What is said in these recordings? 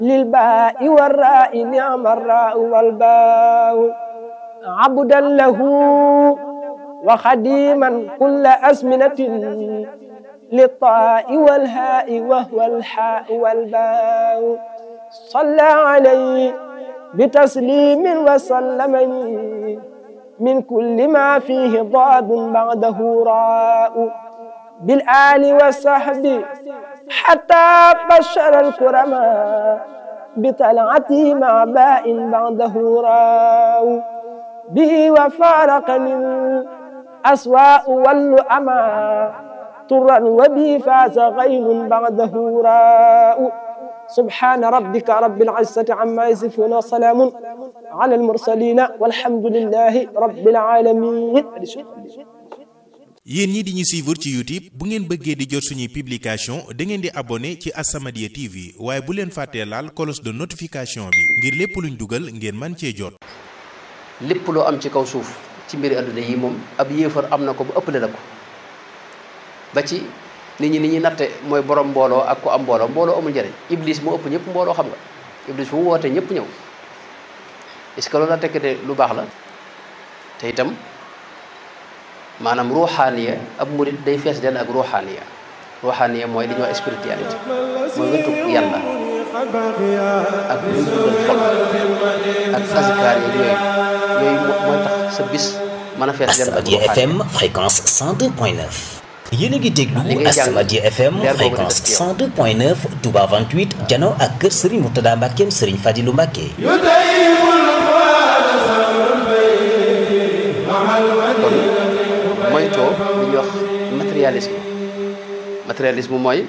للباء والراء نعم الراء والباء عبدا له وخديما كل أزمنة للطاء والهاء وهو الحاء والباء صلى عليه بتسليم وسلم من كل ما فيه ضاد بعده راء بالآل والصحب حتى بشر الكرماء بطلعتي مع باء بعده راء به وفارقني الأسواء واللؤما طرا وبي فاز غيل بعده راء سبحان ربك رب العزة عما يصفون وسلام على المرسلين والحمد لله رب العالمين yéen ñi di ñu suivre ci YouTube bu ngeen bëggee di jot suñuy publication da ngeen di abonné ci As-Samadiyya TV waaye bu leen fàttee laal cloche de notification bi ngir lépp luñ dugal ngeen man cee jot lépp loo am ci kaw suuf ci mbiri àdduna yi moom ab yéefar am na ko ba ëppale la ko ba ci nit ñi ni ñuy natte mooy borom mbooloo ak ko am mbooloo mbooloo amul njëriñ iblis moo ëpp ñëpp mbooloo xam nga iblis fu mu wootee ñëpp ñëw est-ce que loolu la tekk de lu baax la te itam maanaam ruuxaaniya ab murit day fees den ak ruuxaaniya ruuxaaniya mooy li ñuy wax spiritualité mooy wetu yàlla ak luy dundal xol ak azkar yi yooyu yooyu mooy tax sa bis mën a fees den ak As-Samadiyya FM fréquence 102.9 yéen a ngi déglu li ngay jàng As-Samadiyya FM leer boobu di fréquence def ci yow. 102.9 Touba 28 jano ak kër Serigne Mourtada Mbackeem Serigne Fadilou Mbacke kon moytoo li ñuy wax matérialisme matérialisme mooy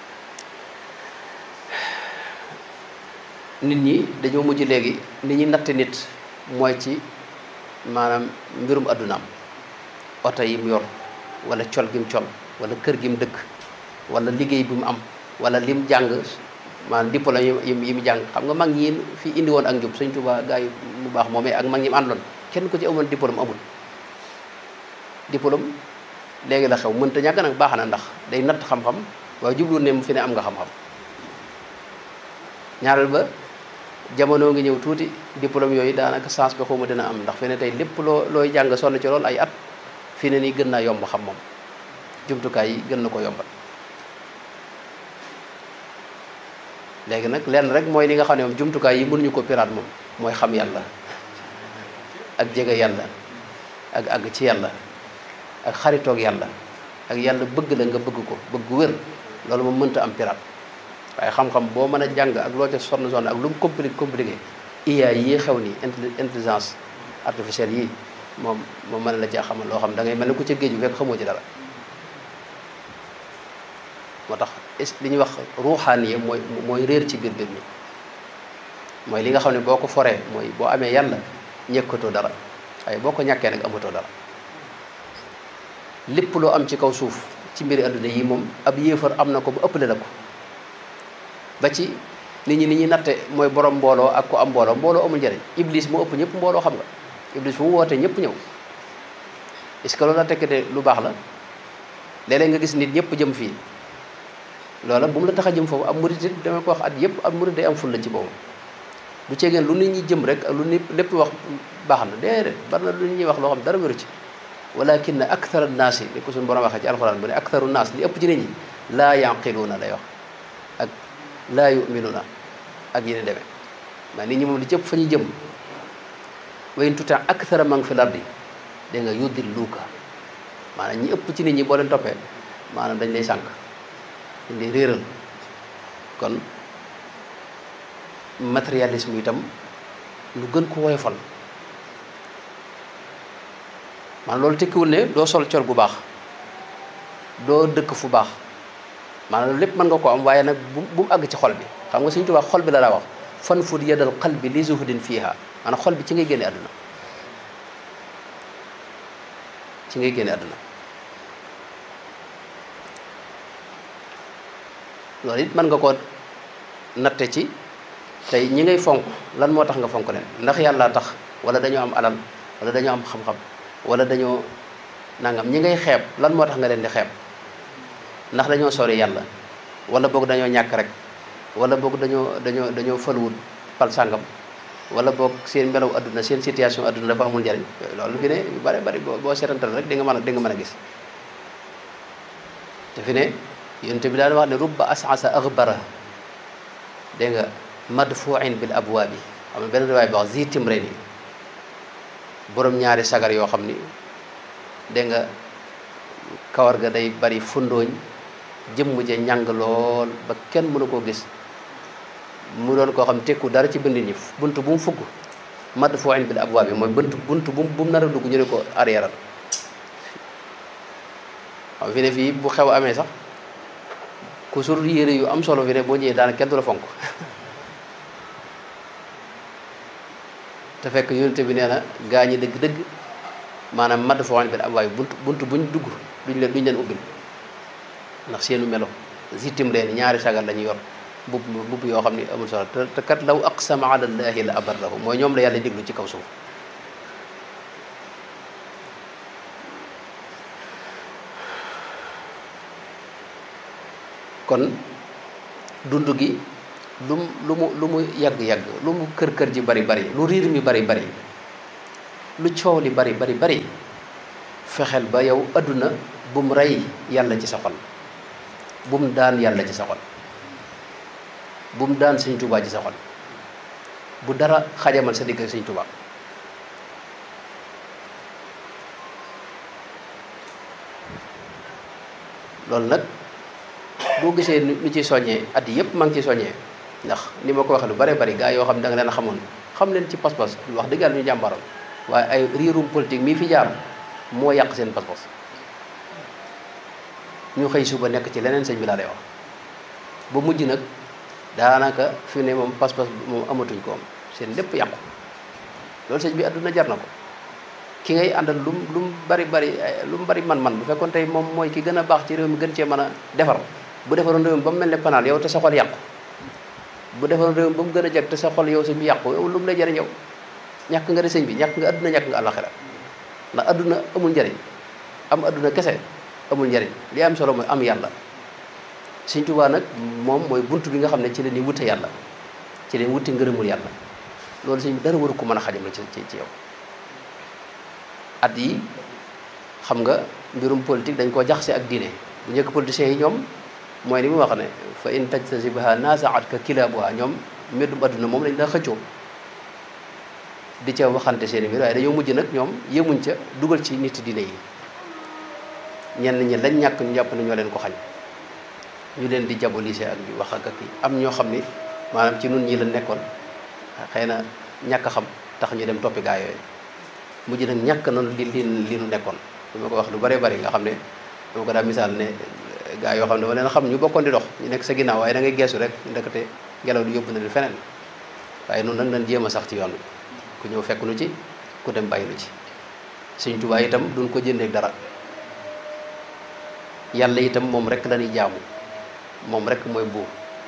nit ñi dañoo mujj léegi li ñuy natte nit mooy ci maanaam mbirum addunaam oto yi mu yor wala col gi mu col wala kër gi mu dëkk wala liggéey bi mu am wala lim jàng maanaam diplôme yi yi yi mu jàng xam nga mag ñi fi indi woon ak njub Sëñ Tuubaa gaa yi mu baax moomee ak mag ñi mu àndoon kenn ko ci amoon diplôme amul diplôme léegi la xew mënta ñàkk nag baax na ndax day natt xam-xam waaye jublu ne mu fi ne am nga xam-xam ñaareel ba jamono ngi ñëw tuuti diplôme yooyu daanaka chance bi xawma dina am ndax fi ne tey lépp loo looy jàng sonn ci lool ay at fi ne nii gën naa yomb xam moom jumtukaay yi gën na ko yombal léegi nag lenn rek mooy li nga xam ne moom jumtukaay yi mënuñu ko piraat moom mooy xam yàlla ak jege yàlla ak àgg ci yàlla ak xaritoog yàlla ak yàlla bëgg la nga bëgg ko bëgg wér loolu moom mënta am pirate waaye xam-xam boo mën a jàng ak loo ca sonn sonn ak lu mu compliqué compliqué IA yi xew ni intelli- intelligence artificielle yi moom moom mën la caa xamal loo xam da ngay mel ne ku ca géej bu fekk xamoo ci dara moo tax is li ñuy wax ruuxaaniye mooy mooy réer ci biir biir mi mooy li nga xam ne boo ko foree mooy boo amee yàlla ñëkkatoo dara waaye boo ko ñàkkee nag amatoo dara lépp loo am ci kaw suuf ci mbiri àdduna yi moom ab yéefar am na ko ba ëppale la ko ba ci nit ñi ni ñuy natte mooy borom mbooloo ak ko am mbooloo mbooloo amul njëriñ iblis moo ëpp ñëpp mbooloo xam nga iblis fu mu wootee ñëpp ñëw est-ce que loolu la tekk de lu baax la léeg-léeg nga gis nit ñëpp jëm fii loola bu mu la tax a jëm foofu ab murit it dama ko wax at yëpp ab murit day am ful la ci boobu du ceegeen lu nit ñi jëm rek ak lu nit lépp wax baax na déedéet bari na lu nit ñuy wax loo xam dara wéru ci walakin akthar annaasi li ko suñu borom waxee ci alxuraan bu ne aktharu naas li ëpp ci nit ñi laa yanqiluuna lay wax ak laa yuminuuna ak yeneen demee mais nit ñi moom li ci ëpp fa ñuy jëm wa in tuti akthara man fi lardi dégg nga yudilluuka maanaam ñi ëpp ci nit ñi boo leen toppee maanaam dañ lay sànq dañ lay réeral kon matérialisme itam lu gën ko woyofal maanaam loolu tekkiwul ne doo sol col gu baax doo dëkk fu baax maanaam loolu lépp mën nga ko am waaye nag bu bu mu àgg ci xol bi xam nga Sëñ Tuubaa xol bi la daa wax fan fud yadal qalbi li zuhdin fiiha maanaam xol bi ci ngay génne àdduna ci ngay génne àdduna loolu it mën nga ko natte ci tey ñi ngay fonk lan moo tax nga fonk leen ndax yàlla tax wala dañoo am alal wala dañoo am xam-xam wala dañoo nangam ñi ngay xeeb lan moo tax nga leen di xeeb ndax dañoo sori yàlla wala boog dañoo ñàkk rek wala boog dañoo dañoo dañoo faluwut pal sàngam wala boog seen melaw adduna seen situation adduna dafa amul njariñ loolu fi ne yu bari bari boo boo seetantal rek di nga mën a di nga mën a gis te fi ne yonent bi daan wax ne rubba asasa axbara dégg nga madfuin bil abwaabi xam ne benn riwaay bi wax zitim re ni borom ñaari sagar yoo xam ni dégg nga kawar ga day bari fundooñ jëmm ja ñàng lool ba kenn mënu koo gis mu doon koo xam tekku dara ci bindin ñi bunt bu mu fugg madfuin bil abwaabi mooy bunt bunt bu bu mu nar a dugg ñu ne ko arrière xam fi ne fii bu xew amee sax ku sur yére yu am solo fi ne boo ñëwee daanaka kenn du la fonk te fekk yonente bi nee na gaa ñi dëgg-dëgg maanaam madd foo xam ne ab waaye bunt bunt buñ dugg duñ leen duñ leen ubbil ndax seenu melo zittim reen ñaari sagar la ñuy yor mbubb mbubb yoo xam ne amul solo te te kat law aqsama ala llahi la abarrahu mooy ñoom la yàlla déglu ci kaw suuf kon dund gi lu mu lu mu lu mu yàgg-yàgg lu mu kër-kër ji bari bari lu riir mi bari bari lu coow li bari bari bari fexeel ba yow adduna bu mu rey yàlla ci sa xol bu mu daan yàlla ci sa xol bu mu daan sëñ tubaa ci sa xol bu dara xajamal sa digg ak sëñ tubaa loolu nag boo gisee nu ci soññee at yi yëpp maa ngi ciy soññee ndax ni ma ko waxee lu bare bari gaa yoo xam ne da nga leen a xamoon xam leen ci pas-pas wax dëgg yàlla ñu jàmbaroon waaye ay riirum politique mii fi jaar moo yàq seen pas-pas ñu xëy suba nekk ci leneen sëñ bi laa lay wax ba mujj nag daanaka fi ne moom pas-pas moom amatuñ ko am seen lépp yàqu loolu sëñ bi àdduna jar na ko ki ngay àndal lu mu lu mu bari bari lu mu bari man-man bu fekkoon tey moom mooy ki gën a baax ci réew mi gën cee mën a defar bu defaroon réew mi ba mu mel ne panaal yow te sa xol yàqu bu defaroon réew mi ba mu gën a jag te sa xol yow sëñ bi yàqu yow lu mu lay jëriñ yow ñàkk nga de sëñ bi ñàkk nga àdduna ñàkk nga àllaxira ndax àdduna amul njariñ am àdduna kese amul njariñ li am solo mooy am yàlla sëñ Tuubaa nag moom mooy bunt bi nga xam ne ci la ñuy wute yàlla ci la ñuy wute ngërëmul yàlla loolu sëñ bi dara waru ko mën a xajamal ci ci yow at yi xam nga mbirum politique dañ koo jaxase ak diine bu njëkk politiciens yi ñoom mooy ni mu wax ne fa in tajtasibaha nasaat ka kilaabuha ñoom mbirum adduna moom lañ daa xëccoo di ca waxante seen i mbir waaye dañoo mujj nag ñoom yemuñ ca dugal ci nit diine yi ñenn ñi lañ ñàkk ñu jàpp ne ñoo leen ko xañ ñu leen di diaboliser ak di wax ak ak am ñoo xam ni maanaam ci nun ñi la nekkoon xëy na ñàkk a xam tax ñu dem toppi gaa yooyu mujj nag ñàkk noonu li li li nu nekkoon li ma ko wax lu bëree bëri nga xam ne dama ko daa misaal ne gaa yoo xam ne dama leen xam ñu bokkoon di dox ñu nekk sa ginnaaw waaye da ngay geesu rek ndekete ngelaw li yóbbu na leen feneen waaye noonu nag nañ jéem a sax ci yoon bi ku ñëw fekk nu ci ku dem bàyyi nu ci Sëñ Tuubaa itam duñ ko jëndeek dara yàlla itam moom rek la ñuy jaamu moom rek mooy buur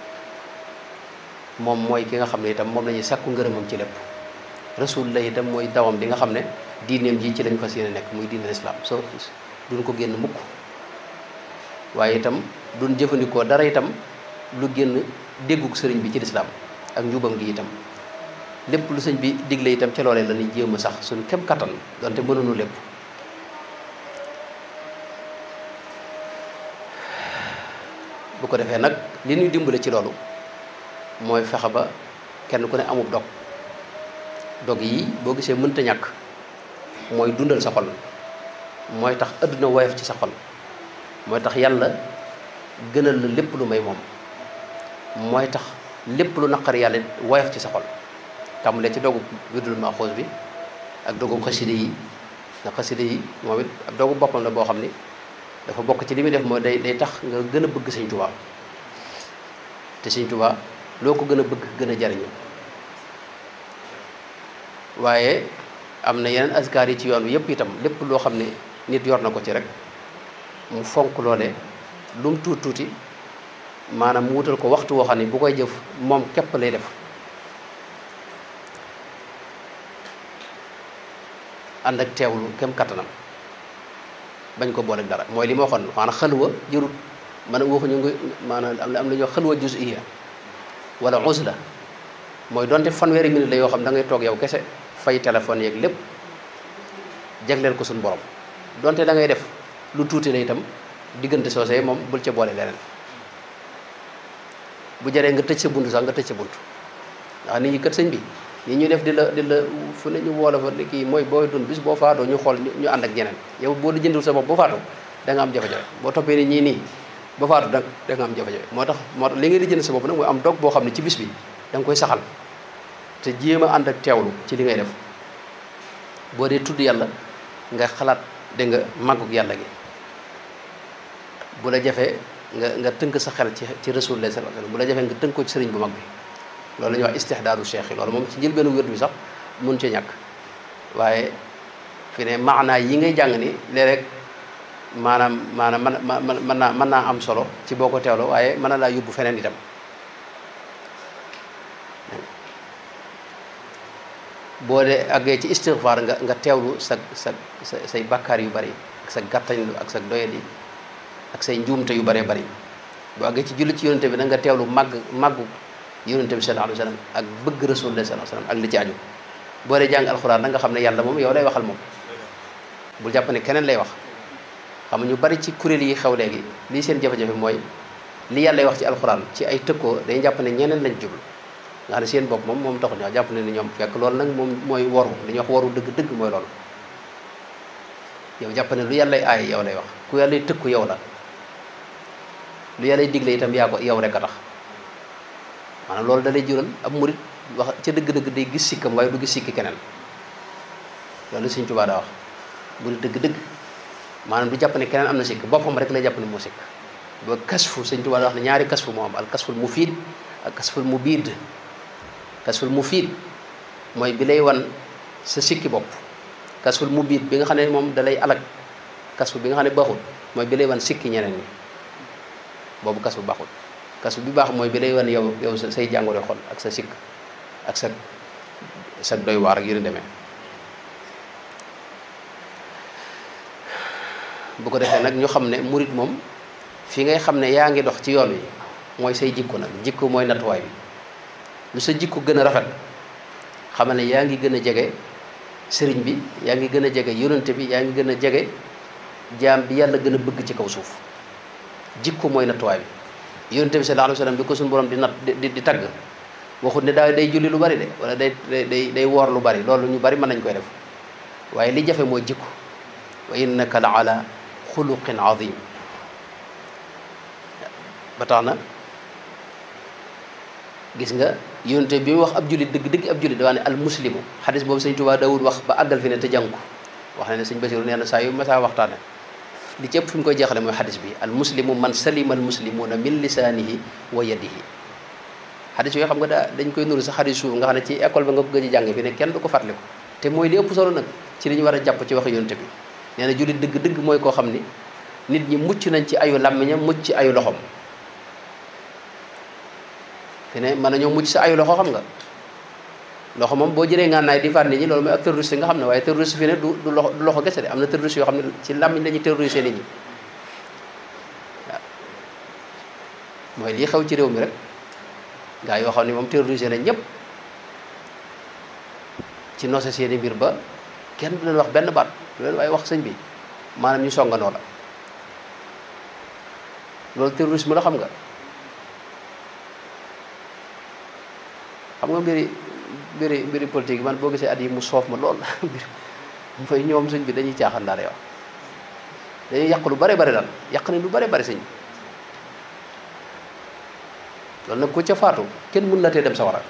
moom mooy ki nga xam ne itam moom la ñuy sàkku ngërëmam ci lépp rasul la itam mooy dawam bi nga xam ne diineem ji ci lañ fas yéene nekk muy diine lislaam soo duñ ko génn mukk waaye itam duñ jëfandikoo dara itam lu génn dégguk sëriñ bi ci lislaam ak njubam gi itam lépp lu sëñ bi digle itam ca loolee la ñuy jéem a sax suñu kem kattan donte mënuñu lépp bu ko defee nag li ñuy dimbale ci loolu mooy fexe ba kenn ku ne amub dog dog yi boo gisee mënta ñàkk mooy dundal sa xol mooy tax adduna woyof ci sa xol mooy tax yàlla gënal la lépp lu may moom mooy tax lépp lu naqar yàlla woyof ci sa xol tàmbalee ci dogu wirdul maaxoos bi ak dogu xaside yi ndax xaside yi moom it ab dogu boppam la boo xam ni dafa bokk ci li muy def mooy day day tax nga gën a bëgg sëñ Tuubaa te sëñ Tuubaa loo ko gën a bëgg gën a jariñu waaye am na yeneen askar yi ci yoon wi yëpp itam lépp loo xam ne nit yor na ko ci rek mu fonk loole lu mu tuuti tuuti maanaam mu wutal ko waxtu woo xam ne bu koy jëf moom képp lay def ànd ak teewlu kem kattanam bañ ko booleeg dara mooy li ma waxoon maanaam xalwa jërut man waxuñu ngi maanaam am na am na ñoo xalwa juz'iyya wala uzla mooy donte fanweeri minute la yoo xam da ngay toog yow kese fay téléphone yeeg lépp jagleel ko suñu borom donte da ngay def lu tuuti la itam diggante soosee moom bul ca boole leneen bu jaree nga tëj sa bunt sax nga tëj sa bunt ndax nit ñi kat sëñ bi ñi ñuy def di la di la fu ne ñu woola fa ni kii mooy booy dund bis boo faatoo ñu xool ñu ànd ak ñeneen yow boo di jëndul sa bopp boo faatoo da nga am jafe-jafe boo toppee ni ñii nii ba faatu da da nga am jafe-jafe moo tax moo tax li ngay di jënd sa bopp nag mooy am dog boo xam ne ci bis bi da nga koy saxal te jéem a ànd ak teewlu ci li ngay def boo dee tudd yàlla nga xalaat dégg nga màggug yàlla gi bu la jafee nga nga tënk sa xel ci ci rasulullah sallallahu alayhi wasallam bu la jafee nga tënk ko ci sëriñ bu mag bi loolu la ñuy wax istihdaadu cheikh yi loolu moom ci njëlbeenu wér bi sax mun ci ñàkk waaye fi ne maanaa yi ngay jàng ni léeg-léeg maanaam maanaam man man mën naa mën naa am solo ci boo ko teewloo waaye mën na laa yóbbu feneen itam boo dee àggee ci istighfar nga nga teewlu sa sa sa say bakkaar yu bari ak sa gàttañlu ak sa doyadi ak say njuumte yu bëree bëri boo àggee ci julli ci yonente bi da nga teewlu màgg màggu yonente bi sallallahu alayhi wasallam ak bëgg rasulullah sallallahu alayhi wasallam ak li ci aju boo dee jàng alxuraan da nga xam ne yàlla moom yow lay waxal moom bul jàpp ne keneen lay wax xam ñu bari ci kuréel yi xew léegi lii seen jafe-jafe mooy li yàlla wax ci alxuraan ci ay tëkkoo day jàpp ne ñeneen lañ jublu nga xam ne seen bopp moom moom taxul ñoo jàpp ne ni ñoom fekk loolu nag moom mooy waru li ñuy wax waru dëgg-dëgg mooy loolu yow jàpp ne lu yàllay aay yow lay wax ku yàllay tëkku yow la lu yàllay digle itam yaa ko yow rek a tax maanaam loolu da lay jural ab murit wax ca dëgg-dëgg day gis sikkam waaye du gis sikki keneen loolu Sëñ Tuubaa daa wax murit dëgg-dëgg maanaam du jàpp ne keneen am na sikk boppam rek lay jàpp ne moo sikk ba kasfu Sëñ Tuubaa daa wax ne ñaari kasfu moo am al kasful mufiid ak kasful mubiid kasful mufiid mooy bi lay wan sa sikki bopp kasful mubiid bi nga xam ne moom da lay alag kasfu bi nga xam ne baaxul mooy bi lay wan sikki ñeneen ñi boobu kasfu baaxul kasfu bi baax mooy bi lay wan yow yow say jàngoro xol ak sa sikk ak sa sa doy waar ak yu ni demee bu ko defee nag ñu xam ne murit moom fi ngay xam ne yaa ngi dox ci yoon wi mooy say jikko nag jikko mooy nattuwaay bi lu sa jikko gën a rafet xamal ne yaa ngi gën a jege sëriñ bi yaa ngi gën a jege yonante bi yaa ngi gën a jege jaam bi yàlla gën a bëgg ci kaw suuf jikko mooy nattuwaay bi yonante bi sallallahu alayhi wasallam bi ko suñu borom di nat di di tagg waxut ne daa day julli lu bari de wala day day day woor lu bari loolu ñu bari mën nañ koy def waaye li jafe mooy jikko wa innaka la ala xuluqin azim ba tax na gis nga yonte bi mu wax ab jullit dëgg dëgg ab jullit da wax ne al muslimu xadis boobu sëñ Tuubaa Daawud wax ba àggal fi ne te jàng ko wax na ne sëñ Basiru nee na saa yu masaa waxtaane li ci ëpp fi mu koy jeexale mooy xadis bi al muslimu man salima al muslimuna min lisaanihi wa yadihi xadis yooyu xam nga daa dañ koy nuru sa xadis suuf nga xam ne ci école ba nga ko gëj a jàng fi ne kenn du ko fàttaliku te mooy li ëpp solo nag ci li ñu war a jàpp ci wax yonte bi nee na jullit dëgg dëgg mooy koo xam ni nit ñi mucc nañ ci ayu làmmiñam mucc ci ayu loxom fi ne mën nañoo mucc sa ayu loxo xam nga loxo moom boo jëlee ngànnaay di faat nit ñi loolu mooy ab terroriste nga xam ne waaye terroriste fi ne du du loxo du loxo gese de am na terroriste yoo xam ne ci làmmiñ lañuy terroriser nit ñi waaw mooy lii xew ci réew mi rek gaa yoo xam ne moom terroriser nañ ñëpp ci noose seeni mbir ba kenn du leen wax benn baat du leen waaye wax sëñ bi maanaam ñu songandoo la loolu terrorisme la xam nga xam nga mbiri mbiri mbiri politique man boo gisee at yi mu soof ma lool mbir mooy ñoom sëñ bi dañuy caaxaan daal yow dañuy yàq lu bare bare daal yàq nañ lu bare bare sëñ bi loolu nag ku ca faatu kenn mën la tee dem sa wara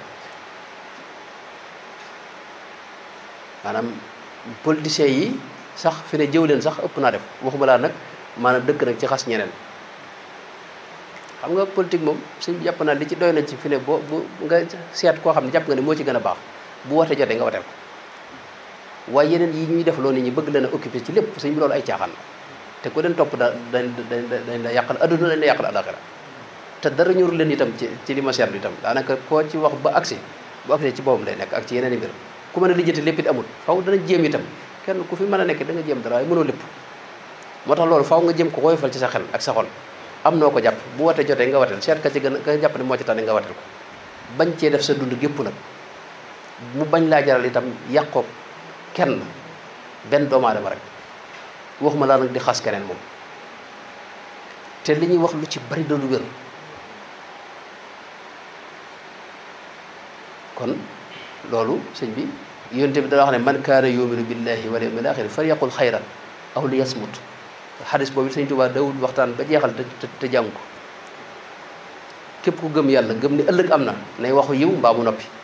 maanaam politiciens yi sax fi ne jëw leen sax ëpp naa def waxuma laa nag maanaam dëkk nag ci xas ñeneen xam nga politique moom suñ jàpp naa li ci doy nañ ci fi ne boo bu nga seet koo xam ne jàpp nga ne moo ci gën a baax bu wate jotee nga wateel ko waaye yeneen yi ñuy def loo nit ñi bëgg leen a occupé ci lépp suñ bi loolu ay caaxaan la te ku leen topp da dañ dañ dañ la yàqal adduna dañ la yàqal alaxira te dara ñorul leen itam ci ci li ma seetlu itam daanaka koo ci wax ba agsi bu agsi ci boppam lay nekk ak ci yeneen i mbir ku mën a lijjanti lépp it amul faw dana jéem itam kenn ku fi mën a nekk da nga jéem dara waaye mënoo lépp moo tax loolu faw nga jéem ko woyofal ci sa xel ak sa xol am noo ko jàpp bu watee jotee nga wateel seet ka ci gën a ka jàpp ne moo ci tane nga wateel ko bañ cee def sa dund gépp nag mu bañ laa jaral itam yàqoo kenn benn doomu aadama rek waxuma laa nag di xas keneen moom te li ñuy wax lu ci bari da lu wér kon loolu sëñ bi yonte bi dana wax ne man kaana yuminu billahi wal yawmil axir falyaqul xayran aw li yasmut xadis boobu sëñ Tuubaa dawul waxtaan ba jeexal te te jàng ko képp ku gëm yàlla gëm ni ëllëg am na nay waxu yiw mbaa mu noppi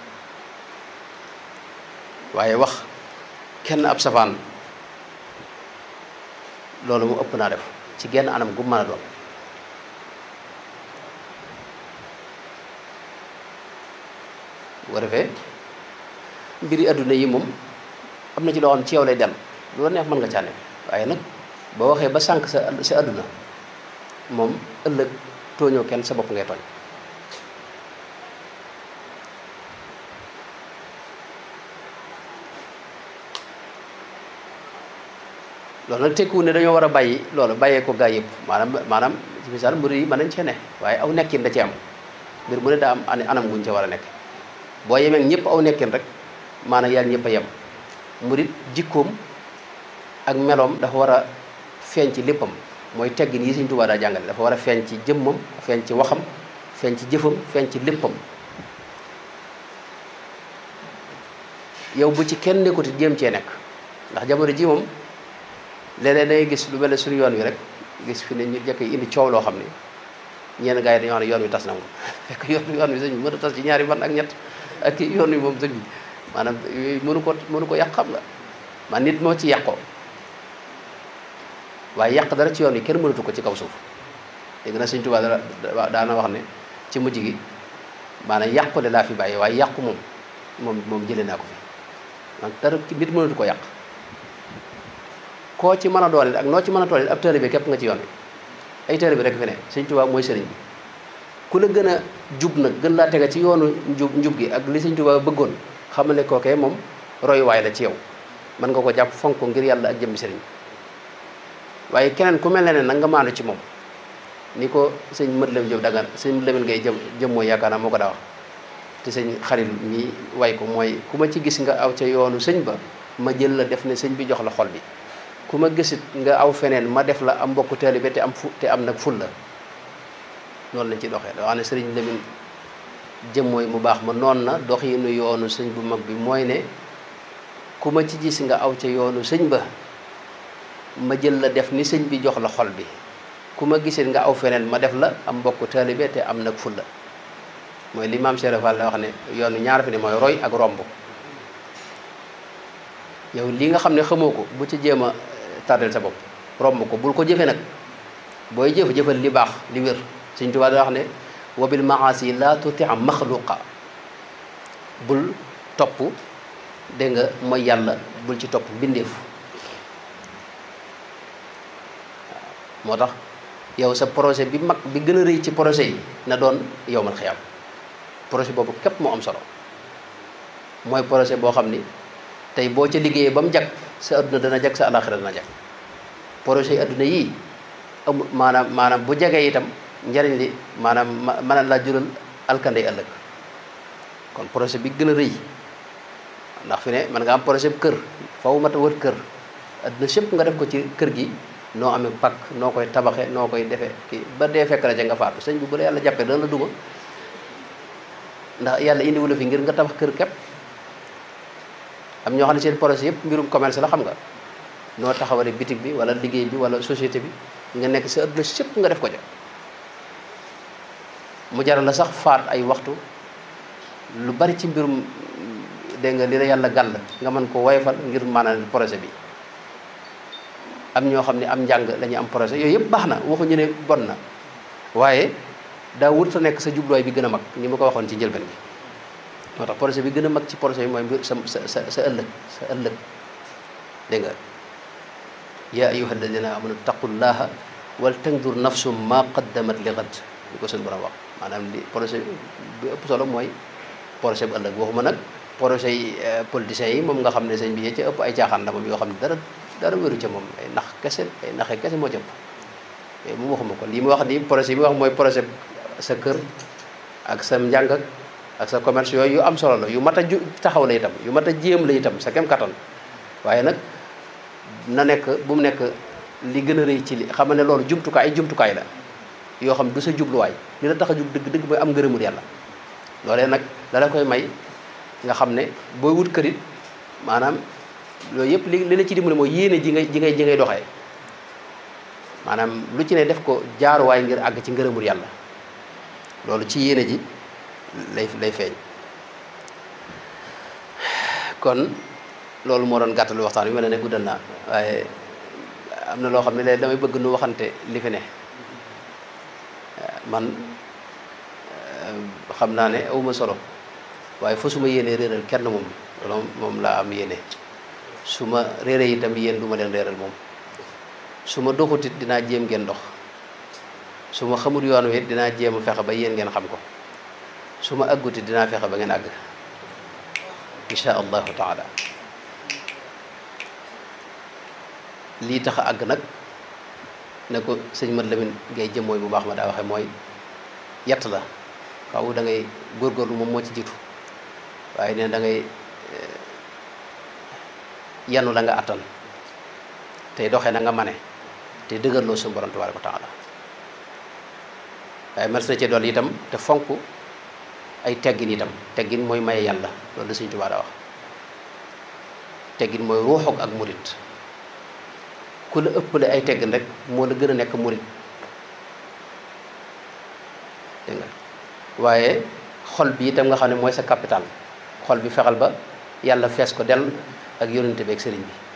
waaye wax kenn ab safaan loolu mu ëpp naa def ci genn anam gu mën a doon bu ko defee mbiri adduna yi moom am na ci loo xam ci yow lay dem lu la neex mën nga cànne waaye nag boo waxee ba sànq sa sa adduna moom ëllëg tooñoo kenn sa bopp ngay tooñ loolu nag tekkiwul ne dañoo war a bàyyi loolu bàyyee ko gaa yëpp maanaam maanaam ci misaal mbir yi mën nañ cee ne waaye aw nekkin da ci am mbir mu ne daa am anam guñ ca war a nekk boo yemee ñëpp aw nekkin rek maanaam yàlla ñëpp a yem murit jikkoom ak meloom dafa war a feeñ ci léppam mooy teggin yi Sëñ Tuubaa daa jàngale dafa war a feeñ ci jëmmam feeñ ci waxam feeñ ci jëfam feeñ ci léppam yow bu ci kenn nekkuti jéem cee nekk ndax jamono ji moom léeg-léeg dangay gis lu mel ne suñu yoon wi rek gis fi ne ñu jëkk indi coow loo xam ne ñenn gars yi dañoo xam ne yoon wi tas na moom fekk yoon yoon wi sëñ bi mën a tas ci ñaari fan ak ñett ak kii yoon wi moom sëñ bi maanaam yooyu mënu ko mënu ko yàq xam nga man nit moo ci yàqoo waaye yàq dara ci yoon wi kenn mënatu ko ci kaw suuf dégg na sëñ Tuubaa dara daana wax ne ci mujj gi maanaam yàqu de laa fi bàyyi waaye yàqu moom moom moom jëlee naa ko fi man dara nit mënatu ko yàq koo ci mën a doole ak noo ci mën a toole ab taalibe képp nga ci yoon wi ay taalibe rek fi ne sëñ Tuubaa mooy sëriñ bi ku la gën a jub nag gën laa tega ci yoonu njub njub gi ak li sëñ Tuubaa bëggoon xam ne kookee moom royuwaay la ci yow mën nga ko jàpp fonk ko ngir yàlla ak jëmmi sëriñ waaye keneen ku mel ne ne nag nga maandu ci moom ni ko sëñ mët lem jëm dagan sëñ lemen ngay jëm jëm mooy yaakaar naa moo ko daa wax te sëñ xarit mi way ko mooy ku ma ci gis nga aw ca yoonu sëñ ba ma jël la def ne sëñ bi jox la xol bi ku ma gisit nga aw feneen ma def la am mbokku taalibe te am fu te am nag ful la noonu lañ ci doxee da wax ne sëriñ Lamin jëm mooy mu baax ma noon na doxinu yoonu sëñ bu mag bi mooy ne ku ma ci gis nga aw ca yoonu sëñ ba ma jël la def ni sëñ bi jox la xol bi ku ma gisit nga aw feneen ma def la am mbokku taalibe te am nag ful la mooy li maam Cheikh Fall la wax ne yoonu ñaar fi ne mooy roy ak romb yow li nga xam ne xamoo ko bu ci jéem a tardel sa bopp romb ko bul ko jëfe nag booy jëf jëfal li baax li wér Sëñ Tuubaa da wax ne wa bil maasi la tuti maxluqa bul topp dégg nga mooy yàlla bul ci topp mbindeef moo tax yow sa projet bi mag bi gën a rëy ci projet yi na doon yow man xiyam projet boobu képp moo am solo mooy projet boo xam ni tey boo ca liggéeyee ba mu jag sa adduna dana jag sa alaxira dana jag projet yi adduna yii amul maanaam maanaam bu jagee itam njariñ li maanaam mën a laa jural alkande ëllëg kon projet bi gën a rëy ndax fi ne mën nga am projet bu kër faw mat a wër kër adduna sépp nga def ko ci kër gi noo amee pakk noo koy tabaxe noo koy defee kii ba dee fekk la ca nga faatu sëñ bi bu la yàlla jàppee dana la duma ndax yàlla indiwu la fi ngir nga tabax kër képp am ñoo xam ne seen projet yëpp mbirum commerce la xam nga noo taxawale bitig bi wala liggéey bi wala société bi nga nekk sa adduna sépp nga def ko ja mu jaral la sax faat ay waxtu lu bari ci mbirum dégg nga li la yàlla gàll nga mën ko woyofal ngir maanaam projet bi am ñoo xam ne am njàng la ñuy am projet yooyu yëpp baax na waxuñu ne bon na waaye daa wut sa nekk sa jubluwaay bi gën a mag ni ma ko waxoon ci njëlbeen bi moo tax projet bi gën a mag ci projet yi mooy mbir sa sa sa sa ëllëg sa ëllëg dégg nga yaa ayuha alladina amanu taqullaha wal tandur nafsum ma qaddamat li gad li ko seen borom wax maanaam li projet bi ëpp solo mooy projet bu ëllëg waxuma nag projet yi politiciens yi moom nga xam ne sëñ bi yee ca ëpp ay caaxaan la moom yoo xam ne dara dara wéru ca moom ay nax kese ay naxe kese moo ca ëpp moom waxuma ko lii mu wax nii projet yi mu wax mooy projet sa kër ak sa njàng ak ak sa commerce yooyu yu am solo la yu mat a ju taxaw la itam yu mat a jéem la itam sa kem kattan waaye nag na nekk bu mu nekk li gën a rëy ci li xam ne loolu jumtukaay ay jumtukaay la yoo xam du sa jubluwaay li la tax a jub dëgg dëgg mooy am ngërëmul yàlla loolee nag la la koy may nga xam ne booy wut kërit maanaam loolu yëpp li li la ci dimbali mooy yéene ji ngay ji ngay ji ngay doxee maanaam lu ci ne def ko jaaruwaay ngir àgg ci ngërëmul yàlla loolu ci yéene ji lay lay feeñ kon loolu moo doon gàttalu waxtaan bi mel ne guddal naa waaye am na loo xam ne léegi damay bëgg nu waxante li fi ne man xam naa ne awuma solo waaye fa su ma yéenee réeral kenn moom loolu moom laa am yéene su ma réere itam yéen du ma leen réeral moom su ma doxutit dinaa jéem ngeen dox su ma xamul yoon wi dinaa jéem a fexe ba yéen ngeen xam ko su ma àggutit dinaa fexe ba ngeen àgg insha allahu taala lii tax a àgg nag ne ko sëñ Mat Lamin ngay jëm mooy bu baax ma daa waxe mooy yett la xaw da ngay góorgóorlu moom moo ci jiitu waaye ne da ngay yanu la nga attan tey doxee na nga mane te dëgërloo suñu borom tabaaraka wa taala waaye mas na ci dool itam te fonk ay teggin itam teggin mooy maye yàlla loolu la Sëñ Tuubaa daa wax teggin mooy ruuxoog ak murit ku la ëppale ay teggin rek moo la gën a nekk murit dégg nga waaye xol bi itam nga xam ne mooy sa capital xol bi fexal ba yàlla fees ko dell ak yonente bi ak sëriñ bi